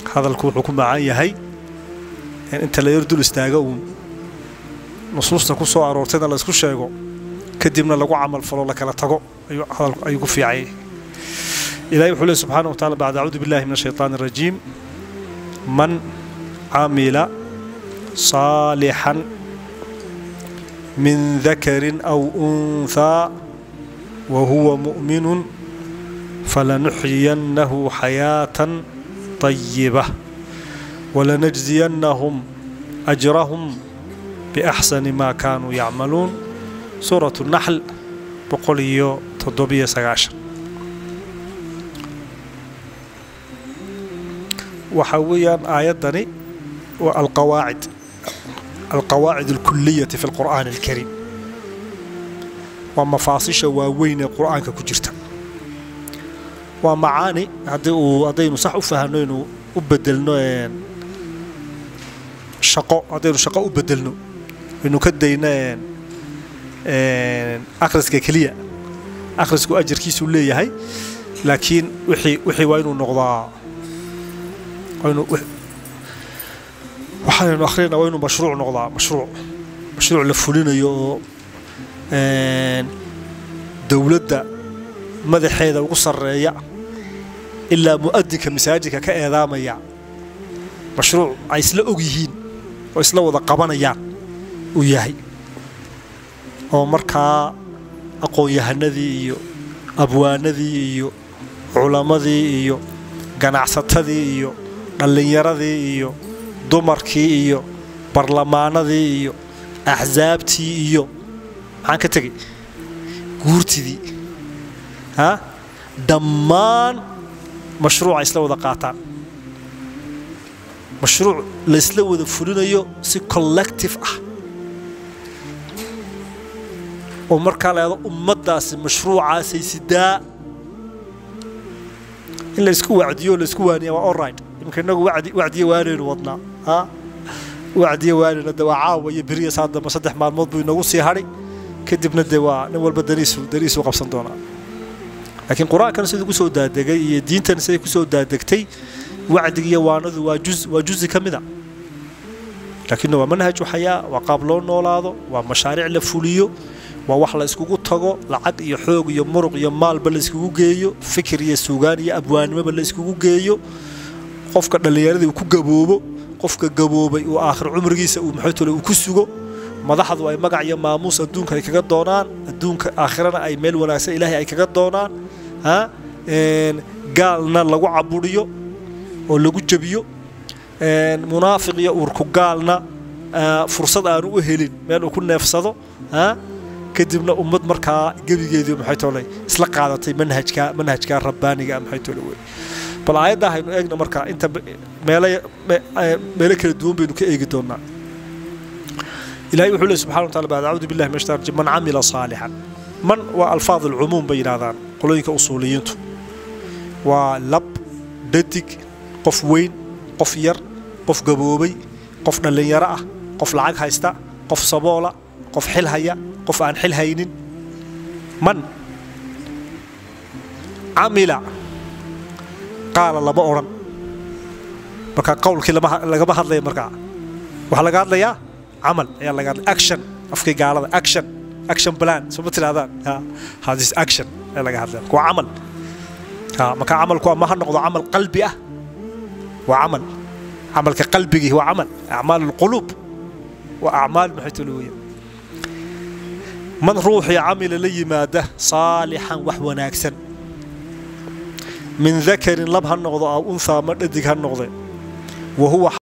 hadalku wuxuu ku macaan yahay in inta la yar dul istaago uun nusuusta ku soo aroortayna la isku sheego kadibna lagu camal falo la kala tago ayuu ku fiicayay ilahay wuxuu leey subxaana wa tacala bacd acuudu billahi min ashaytaan arajiim man camila صaalixan min dakarin aw unhaa wa huwa mu'minu falanuxyiyannahu xayaatan طayiba walanajziyannahum ajrahum biaxsani ma kaanuu yacmaluun suuratu naxl boqol iyo toddobiyo sagaashan waxaa weeyaan aayaddani waa alqawaacid alqawaacid alkuliyati fi alqur'aani alkariim waa mafaasisha waaweyn ee qur'aanka ku jirta waa macaani haddii uu haddaynu sax u fahanno inuu u bedelno shaqo haddaynu shaqo u bedelno aynu ka dayno akhriska keliya akhrisku ajarkiisuu leeyahay laakiin wixii wixii waa inuu noqdaa waxaanaynu akhrina waa inuu mashruuc noqdaa mashruuc mashruuc la fulinayo oo dowladda madaxeeda ugu sarreeya ilaa mu'adinka masaajidka ka eedaamaya mashruuc ay isla og yihiin oo isla wada qabanayaan uu yahay oo markaa aqoon-yahanadii iyo abwaanadii iyo culammadii iyo ganacsatadii iyo dhallinyaradii iyo dumarkii iyo barlamaanadii iyo axsaabtii iyo maxaan ka tegay guurtidii ha dhammaan mashruuca isla wada qaataan mashruuc laysla wada fulinayo si collective ah oo markaa laado ummaddaasi mashruucaasay sidaa in laysku wacdiyo o laysku waaniya waa olright imika innagu wacdiyo waanaynu wadnaa a wacdiyo waanayna de waa caawa iyo beriya saa damba saddex maalmood buu inagu sii hadhay kadibna dee waa nin walba daniisu daniisuu qabsan doonaa laakiin qur-aankan siduu ku soo daadegay iyo diintan siday ku soo daadegtay wacdiga iyo waanadu waa juz waa juzi ka mida laakiinna waa manhaju xayaa waa qaab loo noolaado waa mashaariic la fuliyo waa wax la iskugu tago lacag iyo xoog iyo muruq iyo maalba la iskugu geeyo fikir iyo suugaan iyo abwaanimoba la iskugu geeyo qofka dhallinyaradii uu ku gaboobo qofka gaboobay uu aakhir cumrigiisa uu maxaytole uu ku sugo madaxdu ay magac iyo maamuus adduunka ay kaga doonaan adduunka aakhirana ay meel wanaagsan ilaahay ay kaga doonaan ha gaalna lagu caburiyo oo lagu jebiyo munaafiq iyo uurku gaalna fursad aanu u helin meel uu ku neefsado ha kadibna ummad markaa gebigeedii maxay tole isla qaadatay manhajka manhajka rabbaaniga maxay tole wey bal aayadda haynu eegno markaa inta meelo meelo kala duwan baynu ka eegi doonaa ilahay wuxuu leey subxana wa taala bacd acuudu billahi min ashtar man camila saalixan man waa alfaad alcumuum bay yidhahdaan qolooyinka usuuliyiintu waa lab dhadig qof weyn qof yar qof gaboobay qof dhallinyaro ah qof lacag haysta qof saboola qof xil haya qof aan xil haynin man camila qaala lama odhan marka qowlkii lagama hadlaya markaa waxaa laga hadlayaa camal ayaa laga hadlaya action afkii gaalada action action plan soo ma tirahdaan hadis action ayaa laga hadlaya waa camal marka camalku ama ha noqdo camal qalbi ah waa camal camalka qalbigii waa camal acmaal alquluub waa acmaal maxay tolo weya man ruuxii camila la yimaada saalixan wax wanaagsan min dakarin lab ha noqdo aw unhaa ma dhadig ha noqde wa huwa